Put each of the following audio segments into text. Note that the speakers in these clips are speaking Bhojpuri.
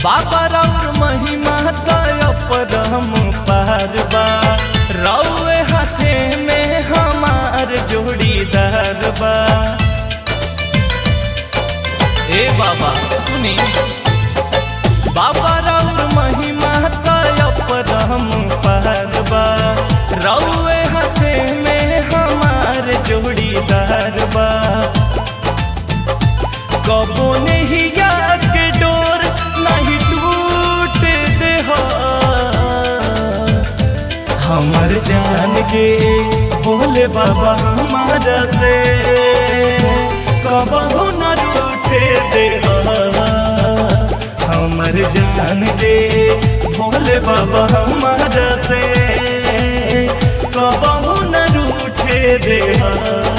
बाबा रौर महिमा तय परम पारबा रौए हाथे में हमार जोड़ीदार बा ए बाबा सुनी बाबा रौर महिमा तय परम पारबा रौए हाथे में हमार जोड़ीदार बा कबो नहीं के डोर नहीं टूट दे हो हमर जान के बोले बाबा हमारा से कबो न टूटे दे हो हमर जान के बोले बाबा हमारा से कबो न रूठे दे हो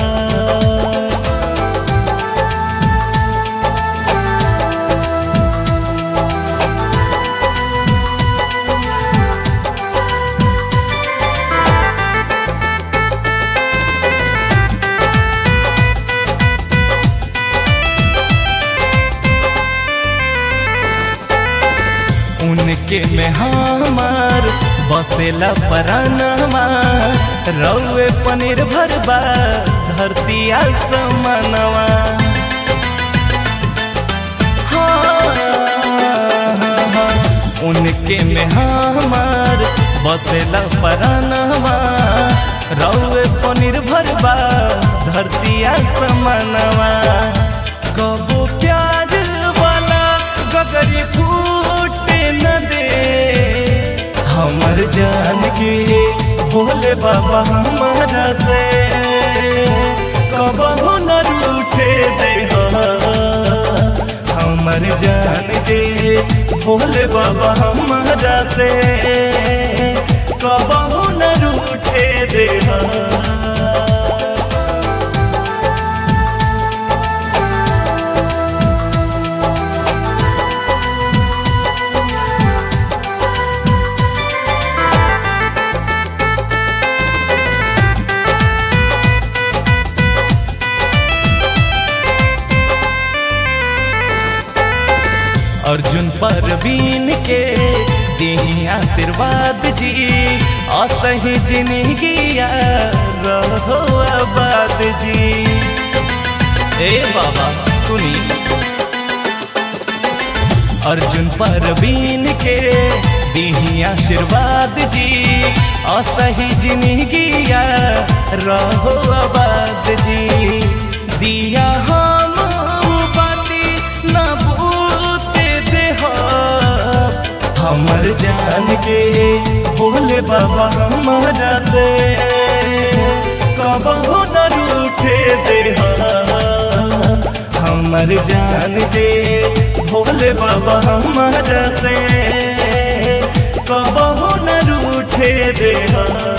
उनके में हमार बसेला परानमा रौए पनीर भरबा धरती आसमानवा हाँ, उनके में हमार बसेला परानमा रौए पनीर भरबा धरती आसमानवा कबो प्यार वाला गगरी फूटे न दे हमर जान के भोले बाबा हमारा से कबहू न रूठे दे हमर जान के भोले बाबा हमारा से कबहू न रूठे दे अर्जुन परवीन के दी आशीर्वाद जी असही जिंदगिया रहो आबाद जी ए बाबा सुनी अर्जुन परवीन के दी आशीर्वाद जी असही जिंदगिया रहो आबाद जी दिया हम बाती न बूते दे हमर जान के भोले बाबा हमारा से कबहू न रूठे दे हमर जान के भोले बाबा हमारा से कबहू न रूठे दे